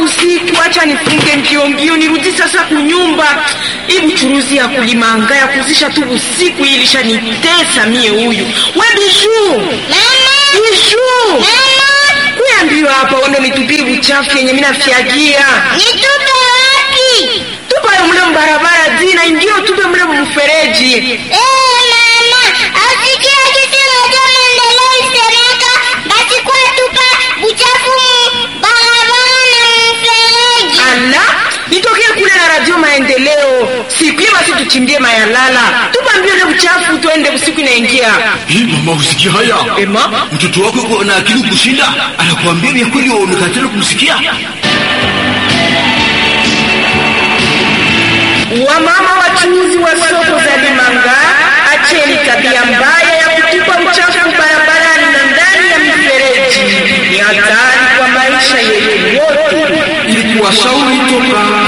usiku, acha nifunge mbio mbio nirudi sasa kunyumba. Hii buchuruzi ya kulimanga ya kuzisha tu usiku hii ilishanitesa mie. Huyu we Bijuu, Bijuu, kuya mbio hapa, uende nitupie buchafu yenye mina fyagia Nitupe wapi? tupayo mle mbarabara zina ingio, tupe mle mfereji. Eh, mama, asikia kitu moja maendeleo isemeka, basi kwa tupa buchafu mu barabara na mfereji. Ala, nitokee kule na radio Maendeleo siku hiyo, basi tuchimbie mayalala, tupa mbio ile buchafu, tuende usiku inaingia. Hii mama, usikia haya? Ema, Mtoto wako yuko na akili kushinda, anakuambia vya kweli, wewe unakatala kumsikia. wamama wachuuzi wa soko za Limanga, acheni tabia mbaya ya kutupa uchafu barabarani na ndani ya mifereji. Ni hatari kwa maisha yetu yote. Ili kuwashauri toka